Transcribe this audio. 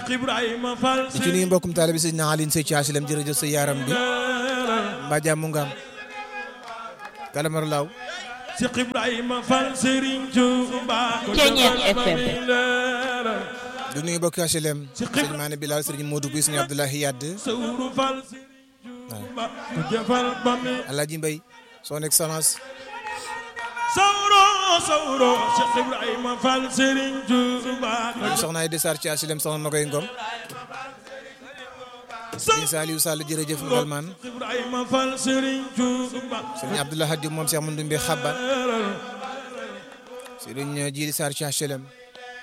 Cheikh Ibrahima Fall di ci nuyu mbokkum taalibe sëñ na Aline Sey ci HLM jërëjëf sa yaram bi mbaa jàmm nga am kalamar laaw Cheikh Ibrahima Fall Serigne Touba Ceeñeer FM. du nuyu mbokki HLM sëñ Maane Bilal sëriñ Modou Buy sëñ Abdoulahi Yadd Sawru Fall Serigne Touba ku jëfal ba mi Alaaji Mbay son excellence Sawro Sawro Cheikh Ibrahima Fall Serigne Touba ku soxna ay desar ci HLM soxna Nogoy Ngom sëñ Saliou Sall jërëjëf Ngalman Cheikh Ibrahima Fall Serigne Touba sëriñ Abdoulaye Hadj Moom Cheikh Mandoumbe Xabban sëriñ Jili Sarr ci HLM